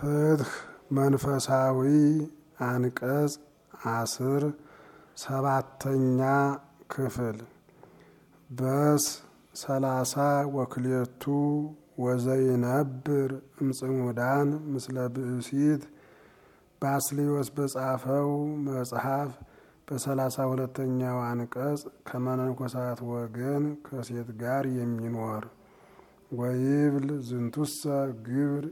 ፍትህ መንፈሳዊ አንቀጽ አስር ሰባተኛ ክፍል በስ ሰላሳ ወክልኤቱ ወዘይነብር እምጽሙዳን ምስለ ብእሲት ባስልዮስ በጻፈው መጽሐፍ በሰላሳ ሁለተኛው አንቀጽ ከመነኮሳት ወገን ከሴት ጋር የሚኖር ወይብል ዝንቱሰ ግብር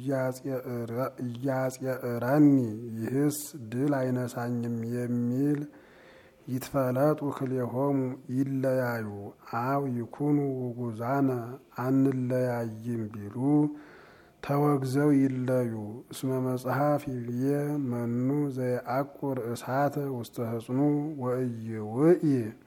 እያጽየእረኒ ይህስ ድል አይነሳኝም የሚል ይትፈለጡ ክልኤሆሙ ይለያዩ አው ይኩኑ ውጉዛነ አንለያይም ቢሉ ተወግዘው ይለዩ። እስመ መጽሐፍ ይብዬ መኑ ዘየአቁር እሳተ ውስተ ህጽኑ ወእይውኢ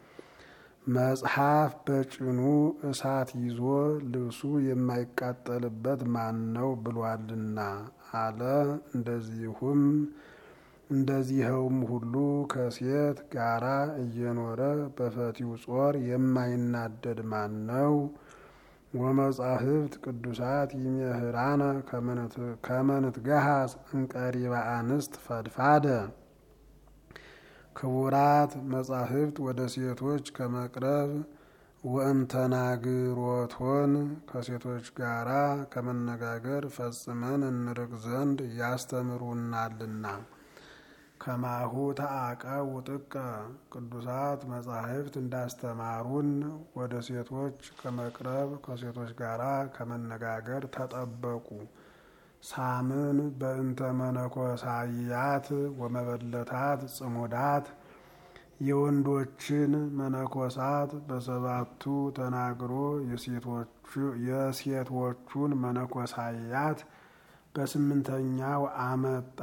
መጽሐፍ በጭኑ እሳት ይዞ ልብሱ የማይቃጠልበት ማን ነው ብሏልና አለ። እንደዚሁም እንደዚኸውም ሁሉ ከሴት ጋራ እየኖረ በፈቲው ጾር የማይናደድ ማን ነው? ወመጻሕፍት ቅዱሳት ይሜህራነ ከመንትገሃስ እንቀሪበ አንስት ፈድፋደ ክቡራት መጻሕፍት ወደ ሴቶች ከመቅረብ ወእምተናግሮቶን ከሴቶች ጋራ ከመነጋገር ፈጽመን እንርቅ ዘንድ ያስተምሩናልና። ከማሁ ተአቀቡ ጥቀ ቅዱሳት መጻሕፍት እንዳስተማሩን ወደ ሴቶች ከመቅረብ ከሴቶች ጋራ ከመነጋገር ተጠበቁ። ሳምን በእንተ መነኮሳያት ወመበለታት ጽሙዳት የወንዶችን መነኮሳት በሰባቱ ተናግሮ የሴቶቹን መነኮሳያት በስምንተኛው አመጣ።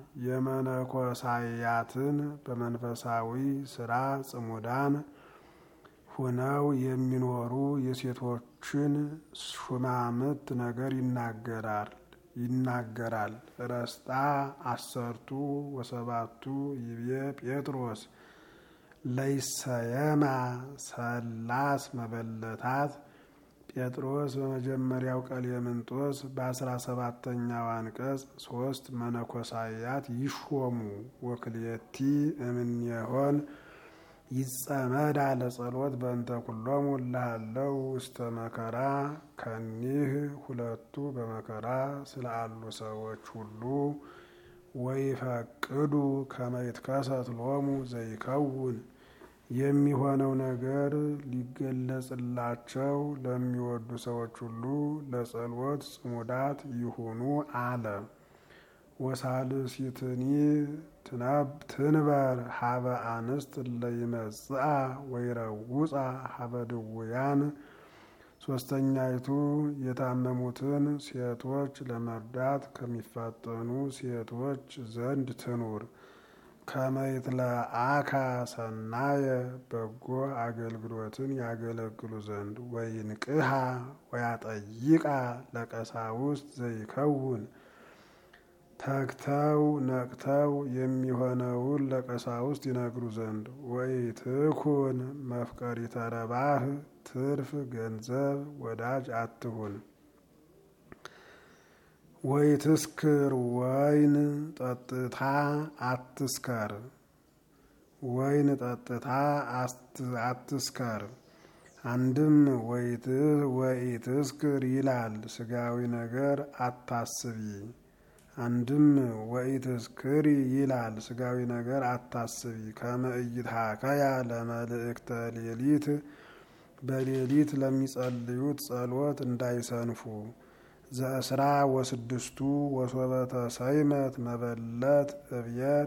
የመነኮሳያትን በመንፈሳዊ ስራ ጽሙዳን ሁነው የሚኖሩ የሴቶችን ሹማምት ነገር ይናገራል ይናገራል። ረስጣ አሰርቱ ወሰባቱ ይቤ ጴጥሮስ ለይሰየማ ሰላስ መበለታት ጴጥሮስ በመጀመሪያው ቀሌምንጦስ በአስራ ሰባተኛው አንቀጽ ሶስት መነኮሳያት ይሾሙ ወክልኤቲ እምኔሆን ይጸመዳ ለጸሎት በእንተ ኩሎሙ እልሃለው ውስተ መከራ ከኒህ ሁለቱ በመከራ ስላሉ ሰዎች ሁሉ ወይፈቅዱ ከመ ይትከሰት ሎሙ ዘይከውን የሚሆነው ነገር ሊገለጽላቸው ለሚወዱ ሰዎች ሁሉ ለጸሎት ጽሙዳት ይሁኑ አለ። ወሳልሲትኒ ትንበር ሀበ አንስት ለይመጽአ ወይረውፃ ሀበ ድውያን ሶስተኛይቱ የታመሙትን ሴቶች ለመርዳት ከሚፋጠኑ ሴቶች ዘንድ ትኑር። ከመይት ለአካ ሰናየ በጎ አገልግሎትን ያገለግሉ ዘንድ ወይንቅሃ ወያጠይቃ ለቀሳውስት ዘይከውን ተግተው ነቅተው የሚሆነውን ለቀሳውስት ይነግሩ ዘንድ ወኢትኩን መፍቀሪተ ረባህ ትርፍ ገንዘብ ወዳጅ አትሁን። ወይትስክር ወይን ጠጥታ አትስከር። ወይን ጠጥታ አትስከር። አንድም ወኢትስክር ይላል ስጋዊ ነገር አታስቢ። አንድም ወኢትስክሪ ይላል ስጋዊ ነገር አታስቢ። ከመ ኢይትሃከያ ለመልእክተ ሌሊት በሌሊት ለሚጸልዩት ጸሎት እንዳይሰንፉ። ዘእስራ ወስድስቱ ወሶበተ ሰይመት መበለት እብየር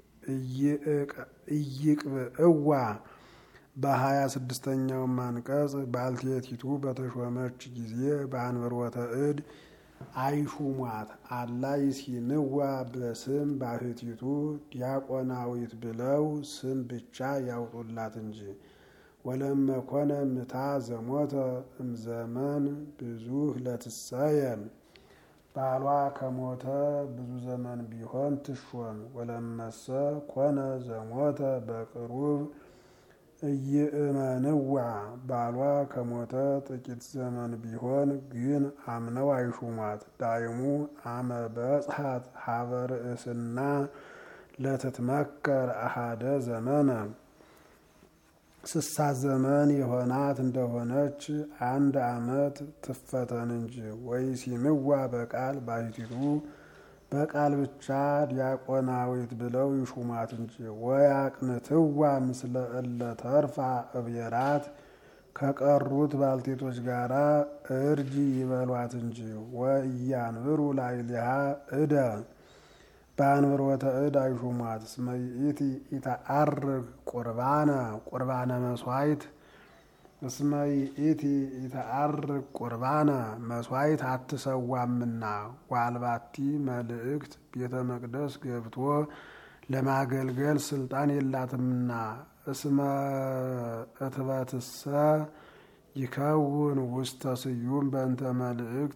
እይቅብእዋ በሀያ ስድስተኛውም አንቀጽ ባልቴቲቱ በተሾመች ጊዜ በአንብሮተ እድ አይሹሟት አላ ይሲንዋ በስም ባሕቲቱ ዲያቆናዊት ብለው ስም ብቻ ያውጡላት እንጂ። ወለመኮነ ምታ ዘሞተ እምዘመን ብዙህ ለትሰየም ባሏ ከሞተ ብዙ ዘመን ቢሆን ትሾም። ወለመሰ ኮነ ዘሞተ በቅሩብ እይእመንዋ ባሏ ከሞተ ጥቂት ዘመን ቢሆን ግን አምነው አይሹሟት። ዳይሙ አመ በጽሐት ሀበ ርእስና ለትትመከር አሃደ ዘመነ ስሳ ዘመን የሆናት እንደሆነች አንድ ዓመት ትፈተን እንጂ። ወይ ሲምዋ በቃል ባሕቲቱ በቃል ብቻ ዲያቆናዊት ብለው ይሹማት እንጂ። ወይ አቅንትዋ ምስለ እለ ተርፋ እብየራት ከቀሩት ባልቴቶች ጋራ እርጅ ይበሏት እንጂ። ወእያንብሩ ላዕሌሃ እደ በአንብሮተ እድ አይሹሟት። እስመ ይእቲ ኢተዐርግ ቁርባነ ቁርባነ መስዋዕት እስመ ይእቲ ኢተዐርግ ቁርባነ መስዋዕት አትሰዋምና ዋልባቲ መልእክት ቤተ መቅደስ ገብቶ ለማገልገል ስልጣን የላትምና። እስመ እትበትሰ ይከውን ውስተ ስዩም በእንተ መልእክት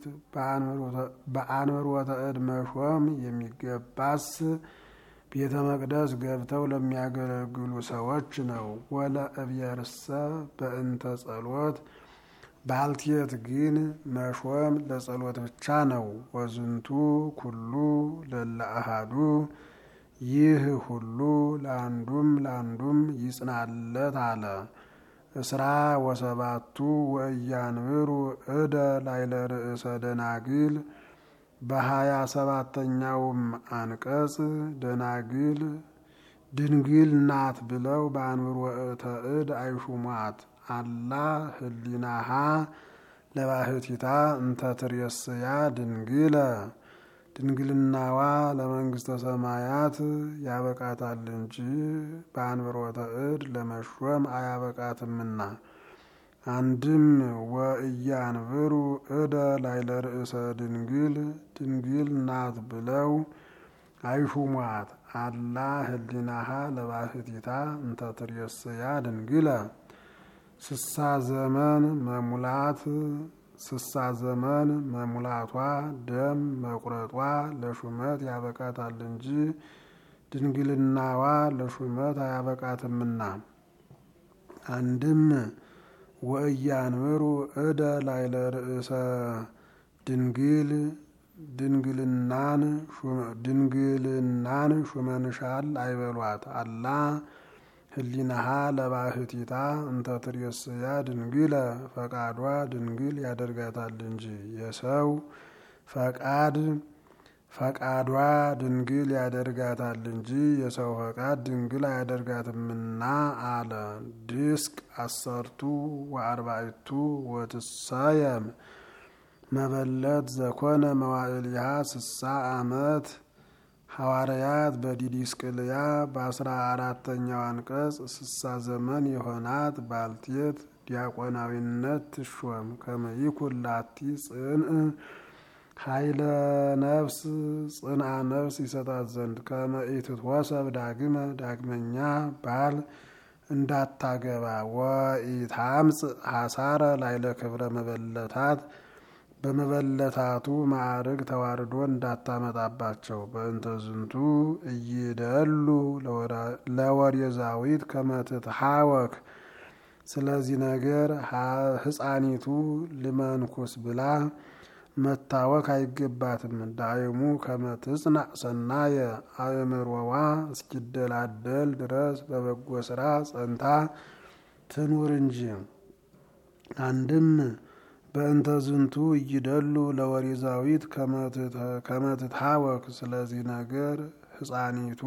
በአንብሮተ እድ መሾም የሚገባስ ቤተ መቅደስ ገብተው ለሚያገለግሉ ሰዎች ነው። ወለ እብየርሰ በእንተ ጸሎት ባልቴት ግን መሾም ለጸሎት ብቻ ነው። ወዝንቱ ኩሉ ለለ አሃዱ ይህ ሁሉ ለአንዱም ለአንዱም ይጽናለት አለ። እስራ ወሰባቱ ወእያንብሩ እደ ላይለ ርእሰ ደናግል በሀያ ሰባተኛውም አንቀጽ ደናግል ድንግል ናት ብለው በአንብሮተ እድ አይሹሟት። አላ ህሊናሃ ለባህቲታ እንተ ትሬስያ ድንግለ ድንግልናዋ ለመንግስተ ሰማያት ያበቃታል እንጂ በአንብሮተ እድ ለመሾም አያበቃትምና። አንድም ወእያንብሩ እደ ላይለ ርእሰ ድንግል ድንግል ናት ብለው አይሹሟት። አላ ህሊናሃ ለባህቲታ እንተ ትሬስያ ድንግለ ስሳ ዘመን መሙላት ስሳ ዘመን መሙላቷ ደም መቁረጧ ለሹመት ያበቃታል እንጂ ድንግልናዋ ለሹመት አያበቃትምና። አንድም ወእያንብሩ እደ ላይለ ርእሰ ድንግል ድንግልናን ድንግልናን ሹመንሻል አይበሏት። አላ ህሊናሃ ለባህቲታ እንተ ትሬስያ ድንግለ ፈቃዷ ድንግል ያደርጋታል እንጂ የሰው ፈቃድ ፈቃዷ ድንግል ያደርጋታል እንጂ የሰው ፈቃድ ድንግል አያደርጋትምና አለ። ድስቅ አሰርቱ ወአርባዕቱ ወትሳየም መበለት ዘኮነ መዋዕልሃ ስሳ ዓመት ሐዋርያት በዲዲስቅልያ በአስራ አራተኛው አንቀጽ ስሳ ዘመን የሆናት ባልቴት ዲያቆናዊነት ትሾም። ከመይኩን ላቲ ጽንዕ ኃይለ ነፍስ ጽንዓ ነፍስ ይሰጣት ዘንድ ከመኢትትወሰብ ዳግመ ዳግመኛ ባል እንዳታገባ ወኢታምጽ ሐሳረ ላይለ ክብረ መበለታት በመበለታቱ ማዕርግ ተዋርዶ እንዳታመጣባቸው። በእንተ ዝንቱ እይደሉ ለወሬዛዊት ከመትትሐወክ ስለዚህ ነገር ሕፃኒቱ ልመንኩስ ብላ መታወክ አይገባትም። ዳይሙ ከመትጽናዕ ሰናየ አእምሮዋ እስኪደላደል ድረስ በበጎ ስራ ጸንታ ትኑር እንጂ። አንድም በእንተ ዝንቱ እይደሉ ለወሬዛዊት ከመትትሐወክ ስለዚህ ነገር ሕፃኒቱ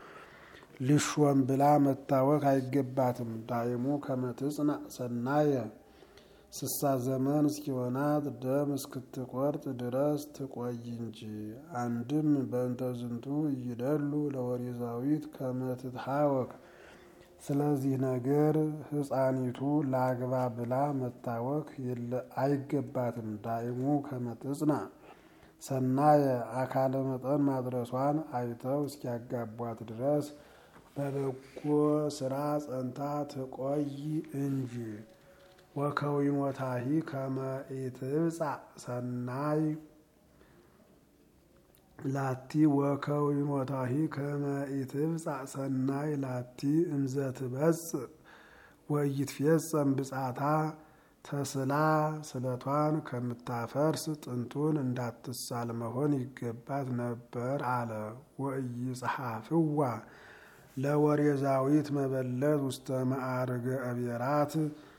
ልሾም ብላ መታወክ አይገባትም። ዳይሙ ከመትጽናዕ ሰናየ ስሳ ዘመን እስኪሆናት ደም እስክትቆርጥ ድረስ ትቆይ እንጂ። አንድም በእንተ ዝንቱ እይደሉ ለወሬዛዊት ከመትትሐወክ ስለዚህ ነገር ሕፃኒቱ ላግባ ብላ መታወክ አይገባትም። ዳይሙ ከመትጽናዕ ሰናየ አካለ መጠን ማድረሷን አይተው እስኪያጋቧት ድረስ በበጎ ስራ ጸንታ ትቆይ እንጂ። ወከዊሞታሂ ከመ ኢትብጻዕ ሰናይ ላቲ ወከዊሞታሂ ከመ ኢትብጻዕ ሰናይ ላቲ እምዘ ትበጽእ ወይትፌጸም ብጻታ ተስላ ስለቷን ከምታፈርስ ጥንቱን እንዳትሳል መሆን ይገባት ነበር አለ። ወኢይጽሐፍዋ ለወሬዛዊት መበለት ውስተ ማዕርገ አብየራት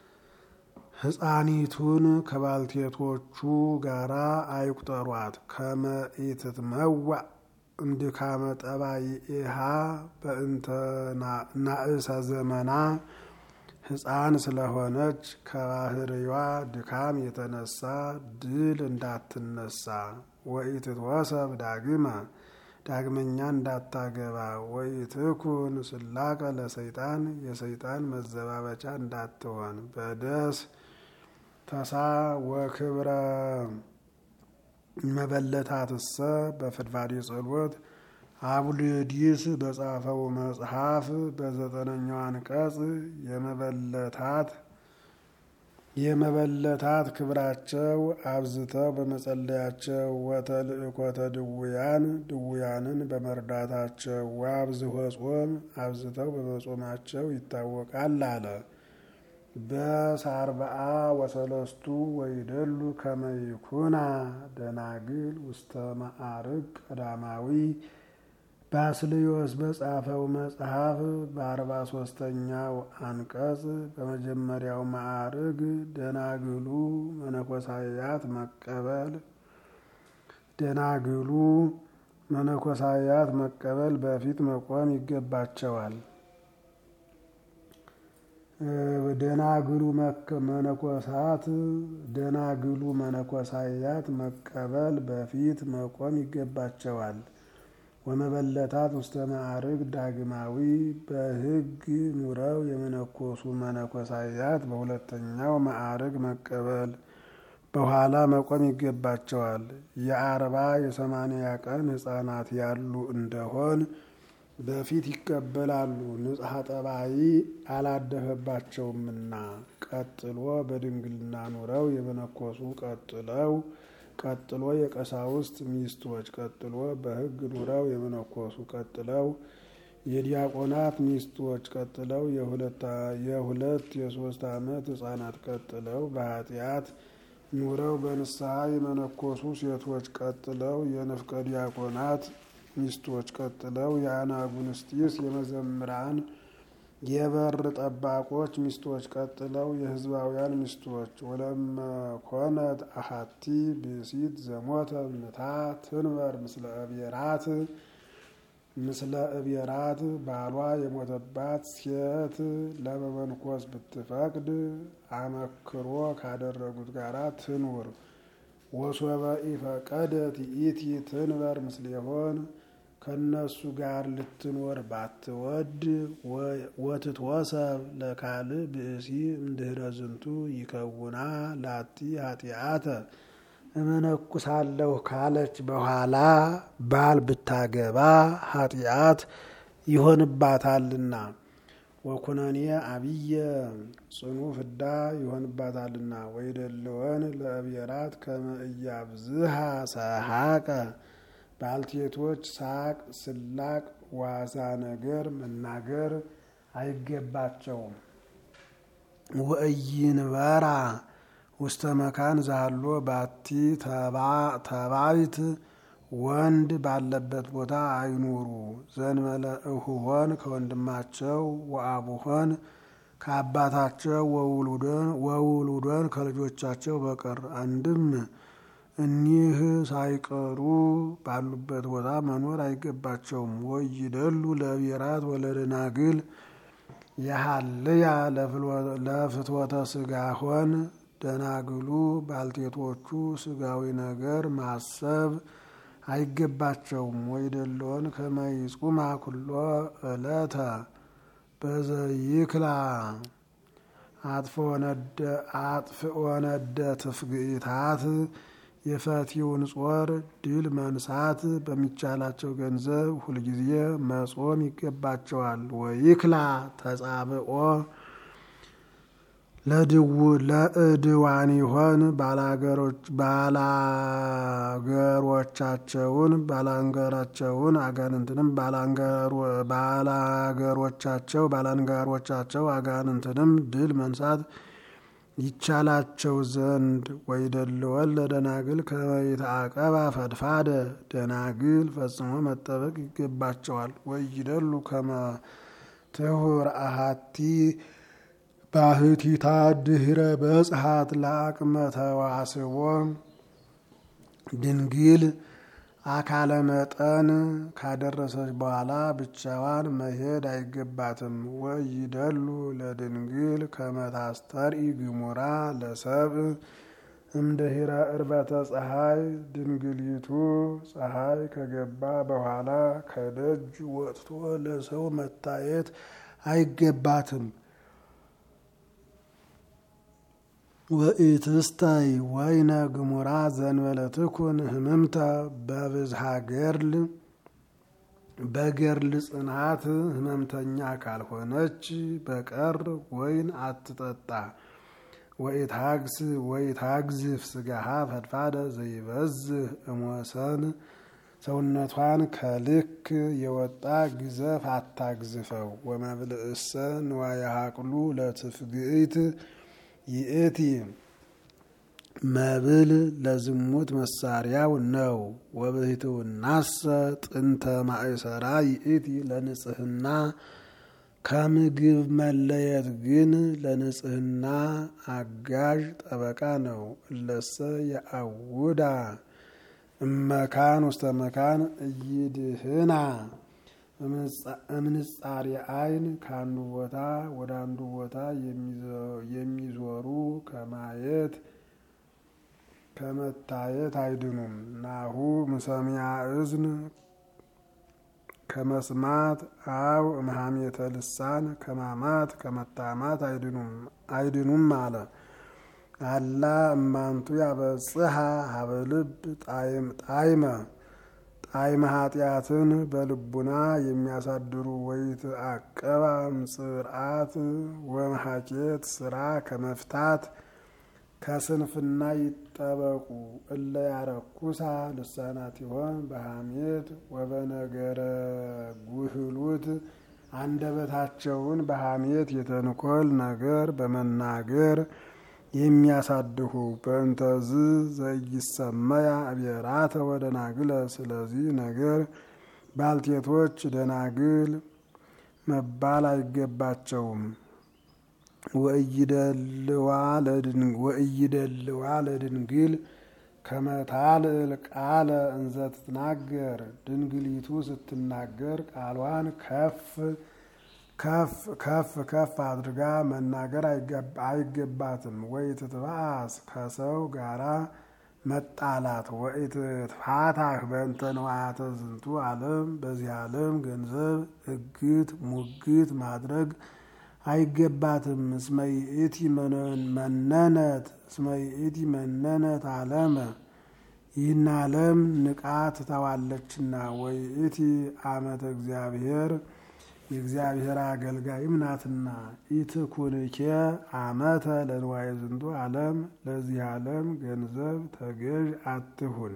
ሕፃኒቱን ከባልቴቶቹ ጋራ አይቁጠሯት። ከመ ኢትትመዋዕ እምድካመ ጠባይኢሃ በእንተ ናእሰ ዘመና ሕፃን ስለሆነች ከባህርዋ ድካም የተነሳ ድል እንዳትነሳ። ወኢትትወሰብ ዳግመ ዳግመኛ እንዳታገባ። ወኢትኩን ስላቀ ለሰይጣን የሰይጣን መዘባበቻ እንዳትሆን። በደስ ተሳ ወክብረ መበለታትሰ በፍድፋዴ ጸሎት አቡልዲስ በጻፈው መጽሐፍ በዘጠነኛው አንቀጽ የመበለታት የመበለታት ክብራቸው አብዝተው በመጸለያቸው ወተልእኮተ ድውያን ድውያንን በመርዳታቸው ወአብዝሖ ጾም አብዝተው በመጾማቸው ይታወቃል አለ። በሳርበአ ወሰለስቱ ወይደሉ ከመይኩና ደናግል ውስተ ማዕርግ ቀዳማዊ ባስልዮስ በጻፈው መጽሐፍ በአርባ ሶስተኛው አንቀጽ በመጀመሪያው ማዕርግ ደናግሉ መነኮሳያት መቀበል ደናግሉ መነኮሳያት መቀበል በፊት መቆም ይገባቸዋል። ደናግሉ መነኮሳት ደናግሉ መነኮሳያት መቀበል በፊት መቆም ይገባቸዋል። ወመበለታት ውስተ ማዕርግ ዳግማዊ በሕግ ኑረው የመነኮሱ መነኮሳያት በሁለተኛው ማዕርግ መቀበል በኋላ መቆም ይገባቸዋል። የአርባ የሰማንያ ቀን ሕፃናት ያሉ እንደሆን በፊት ይቀበላሉ። ንጽሐ ጠባይ አላደፈባቸውምና። ቀጥሎ በድንግልና ኑረው የመነኮሱ ቀጥለው ቀጥሎ የቀሳውስት ሚስቶች ቀጥሎ በሕግ ኑረው የመነኮሱ ቀጥለው የዲያቆናት ሚስቶች ቀጥለው የሁለት የሶስት ዓመት ሕፃናት ቀጥለው በኃጢአት ኑረው በንስሐ የመነኮሱ ሴቶች ቀጥለው የንፍቀ ዲያቆናት ሚስቶች ቀጥለው የአናጉንስጢስ የመዘምራን የበር ጠባቆች ሚስቶች ቀጥለው የሕዝባውያን ሚስቶች ወለመኮነት አሐቲ ብእሲት ዘሞተ ምታ ትንበር ምስለ እብየራት ምስለ እብየራት ባሏ የሞተባት ሴት ለመመንኮስ ብትፈቅድ አመክሮ ካደረጉት ጋራ ትኑር። ወሶበ ኢፈቀደት ይእቲ ትንበር ምስሌሆን ከነሱ ጋር ልትኖር ባትወድ ወትትወሰብ ለካልእ ብእሲ እምድህረ ዝንቱ ይከውና ላቲ ኃጢአተ እመነኩሳለሁ ካለች በኋላ ባል ብታገባ ኃጢአት ይሆንባታልና ወኩነኔ አብየ ጽኑ ፍዳ ይሆንባታልና። ወይደለወን ለእብየራት ከመ ኢያብዝሃ ሰሐቀ ባልቴቶች ሳቅ፣ ስላቅ፣ ዋዛ ነገር መናገር አይገባቸውም። ወእይንበራ ውስተ መካን ዛሎ ባቲ ተባይት ወንድ ባለበት ቦታ አይኑሩ። ዘንበለ እሁሆን ከወንድማቸው ወአቡሆን ከአባታቸው ወውሉዶን ከልጆቻቸው በቀር አንድም እኒህ ሳይቀሩ ባሉበት ቦታ መኖር አይገባቸውም። ወይደሉ ለእብየራት ወለደናግል የሀልያ ለፍትወተ ስጋ ሆን ደናግሉ ባልቴቶቹ ስጋዊ ነገር ማሰብ አይገባቸውም። ወይደለዎን ከመይጹማ ኩሎ ዕለተ በዘይክላ አጥፍኦ ነደ ትፍግኢታት የፈቲውን ጾር ድል መንሳት በሚቻላቸው ገንዘብ ሁልጊዜ መጾም ይገባቸዋል። ወይክላ ተጻብኦ ለእድዋን ይሆን ባላገሮቻቸውን ባላንጋራቸውን አጋንንትንም ባላገሮቻቸው ባላንጋሮቻቸው አጋንንትንም ድል መንሳት ይቻላቸው ዘንድ ወይደልወን ለደናግል ከመይተአቀባ ፈድፋደ ደናግል ፈጽሞ መጠበቅ ይገባቸዋል። ወይደሉ ከመ ትሁር አሃቲ ባህቲታ ድህረ በጽሐት ለአቅመ ተዋስቦ ድንግል አካለ መጠን ካደረሰች በኋላ ብቻዋን መሄድ አይገባትም። ወይደሉ ለድንግል ከመታስተርኢ ግሙራ ለሰብ እምድህረ እርበተ ፀሐይ ድንግሊቱ ፀሐይ ከገባ በኋላ ከደጅ ወጥቶ ለሰው መታየት አይገባትም። ወኢትስታይ ወይነ ግሙራ ዘንበለትኩን ህምምተ በብዝሃ ገርል በገርል ጽናት ህመምተኛ ካልሆነች በቀር ወይን አትጠጣ። ወኢታግስ ወኢታግዝፍ ስጋሃ ፈድፋደ ዘይበዝህ እሞሰን ሰውነቷን ከልክ የወጣ ግዘፍ አታግዝፈው። ወመብልእሰ ንዋየ ሀቅሉ ለትፍግኢት ይእቲ መብል ለዝሙት መሳሪያው ነው። ወብህትውናሰ ጥንተ ማእሰራ ይእቲ ለንጽህና ከምግብ መለየት ግን ለንጽህና አጋዥ ጠበቃ ነው። እለሰ የአውዳ እመካን ውስተ መካን እይድህና እምንጻሪ አይን ከአንዱ ቦታ ወደ አንዱ ቦታ የሚዞሩ ከማየት ከመታየት አይድኑም። ናሁ ምሰሚያ እዝን ከመስማት አው እምሃሜተ ልሳን ከማማት ከመታማት አይድኑም አለ። አላ እማንቱ ያበጽሐ ሀበልብ ጣይመ ጣዕመ ኃጢአትን በልቡና የሚያሳድሩ ወይት አቀባ ምጽርአት ወመሐኬት ስራ ከመፍታት ከስንፍና ይጠበቁ። እለ ያረኩሳ ልሳናት ይሆን በሐሜት ወበነገረ ጉህሉት አንደበታቸውን በሐሜት የተንኮል ነገር በመናገር የሚያሳድሁ በእንተዝ ዘይሰመያ አብየራተ ወደናግለ። ስለዚህ ነገር ባልቴቶች ደናግል መባል አይገባቸውም። ወእይደልዋ ለድንግል ከመታልል ቃለ እንዘ ትትናገር ድንግሊቱ ስትናገር ቃሏን ከፍ ከፍ ከፍ ከፍ አድርጋ መናገር አይገባትም። ወይ ትትባአስ ከሰው ጋራ መጣላት ወይ ትፋታህ በእንተ ንዋያተ ዝንቱ ዓለም በዚህ ዓለም ገንዘብ እግት ሙግት ማድረግ አይገባትም። እስመ ይእቲ መነነት እስመ ይእቲ መነነት ዓለመ ይህን ዓለም ንቃ ትተዋለችና። ወይ እቲ አመተ እግዚአብሔር የእግዚአብሔር አገልጋይም ናትና። ኢትኩንኬ አመተ ለንዋየ ዝንቱ ዓለም ለዚህ ዓለም ገንዘብ ተገዥ አትሁን።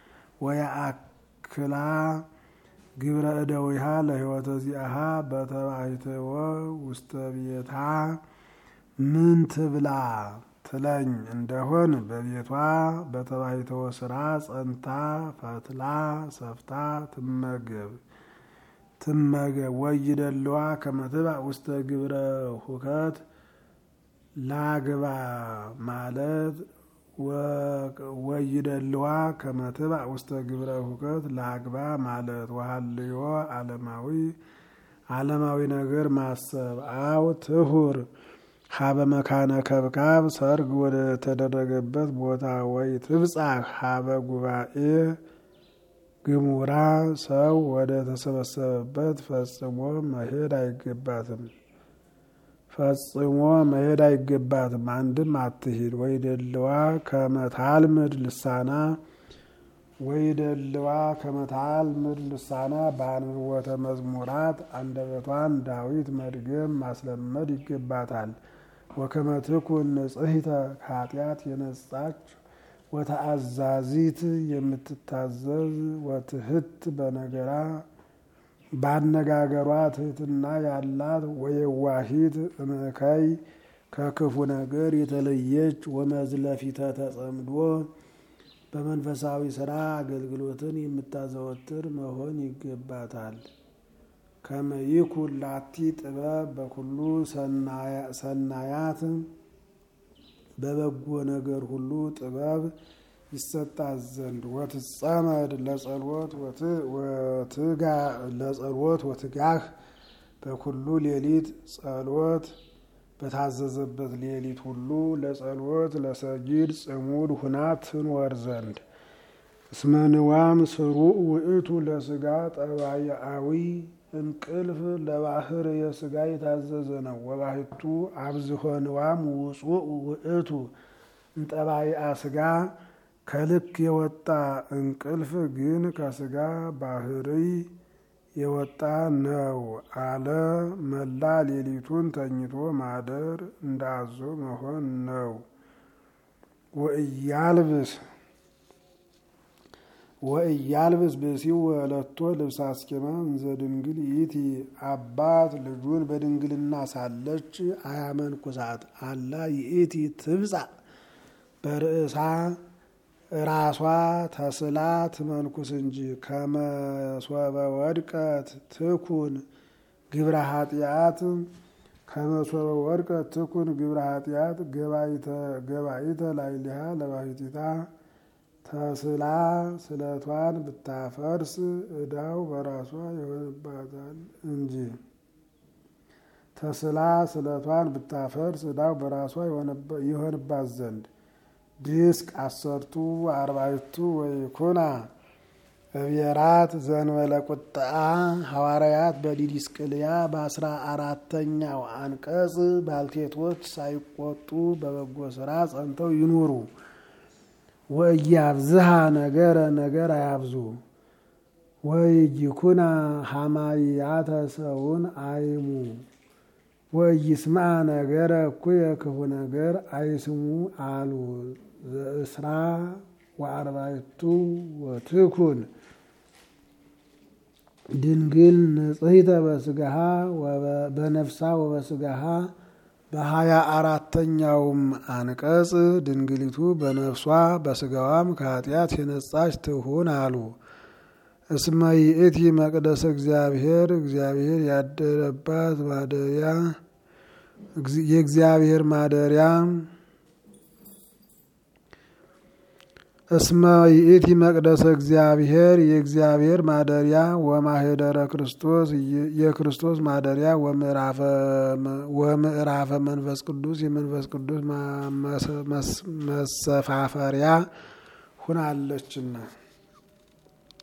ወየአክላ ግብረ እደዊሃ ለሕይወተ ዚአሃ በተባይተወ ውስተ ቤታ ምን ትብላ ትለኝ እንደሆን በቤቷ በተባይተወ ስራ ጸንታ ፈትላ ሰፍታ ትመገብ ትመገብ። ወይደልዋ ከመትባዕ ውስተ ግብረ ሁከት ላግባ ማለት ወይደልዋ ከመትባዕ ውስተ ግብረ ሁከት ላግባ ማለት ወሃልዮ ዓለማዊ ዓለማዊ ነገር ማሰብ አው ትሁር ሀበ መካነ ከብካብ ሰርግ ወደ ተደረገበት ቦታ ወይ ትብጻሕ ሀበ ጉባኤ ግሙራ ሰው ወደ ተሰበሰበበት ፈጽሞ መሄድ አይገባትም። ፈጽሞ መሄድ አይገባትም። አንድም አትሂድ። ወይ ደልዋ ከመታልምድ ልሳና ወይ ደልዋ ከመታልምድ ልሳና በአንብቦተ መዝሙራት አንደበቷን ዳዊት መድገም ማስለመድ ይገባታል። ወከመ ትኩን ንጽሕተ ከኃጢአት የነጻች ወተአዛዚት የምትታዘዝ ወትህት በነገራ ባነጋገሯ ትህትና ያላት ወየዋሂት እምእከይ ከክፉ ነገር የተለየች ወመዝለፊተ ተጸምዶ በመንፈሳዊ ስራ አገልግሎትን የምታዘወትር መሆን ይገባታል። ከመይኩን ላቲ ጥበብ በኩሉ ሰናያት በበጎ ነገር ሁሉ ጥበብ ይሰጣት ዘንድ ወትጸመድ ለጸሎት ለጸሎት ወትጋህ በኩሉ ሌሊት ጸሎት በታዘዘበት ሌሊት ሁሉ ለጸሎት ለሰጊድ ጽሙድ ሁና ትኖር ዘንድ እስመንዋም ስሩዕ ውእቱ ለስጋ ጠባያዊ እንቅልፍ ለባህር የስጋ የታዘዘ ነው። ወባህቱ አብዝሆ ንዋም ውጹእ ውእቱ እንጠባይአ ስጋ ከልክ የወጣ እንቅልፍ ግን ከስጋ ባህርይ የወጣ ነው አለ። መላ ሌሊቱን ተኝቶ ማደር እንዳዞ መሆን ነው። ወእያልብስ ወእያልብስ ብእሲው ወለቶ ልብሰ አስኬማ እንዘ ድንግል ይእቲ አባት ልጁን በድንግልና ሳለች አያመንኩሳት አላ ይእቲ ትብጻ በርእሳ ራሷ ተስላ ትመንኩስ እንጂ ከመሶበ ወድቀት ትኩን ግብረ ኃጢአት ከመሶበ ወድቀት ትኩን ግብረ ኃጢአት ገባይተ ላይሊሃ ለባሕቲታ ተስላ ስለቷን ብታፈርስ እዳው በራሷ ይሆንባታል እንጂ ተስላ ስለቷን ብታፈርስ እዳው በራሷ ይሆንባት ዘንድ ድስቅ አሰርቱ አርባዕቱ ወይኩና እብየራት ዘንበለ ቁጥአ ሐዋርያት በዲዲስቅልያ በአስራ አራተኛው አንቀጽ ባልቴቶች ሳይቆጡ በበጎ ስራ ጸንተው ይኑሩ። ወእያብዝሃ ነገረ ነገር አያብዙ። ወይኩና ሐማያተ ሰውን አይሙ ወይስማ ነገረ እኩየ ክፉ ነገር አይስሙ አሉ። ዘእስራ ወአርባዕቱ ወትኩን ድንግል ንጽሕተ በስጋሃ በነፍሳ ወበስጋሃ በሀያ አራተኛውም አንቀጽ ድንግሊቱ በነፍሷ በስጋዋም ከኃጢአት የነጻች ትሁን አሉ። እስመ ይእቲ መቅደሰ እግዚአብሔር እግዚአብሔር ያደረባት ማደሪያ የእግዚአብሔር ማደሪያ እስመ ይእቲ መቅደሰ እግዚአብሔር የእግዚአብሔር ማደሪያ ወማህደረ ክርስቶስ የክርስቶስ ማደሪያ ወምዕራፈ መንፈስ ቅዱስ የመንፈስ ቅዱስ መሰፋፈሪያ ሁናለችና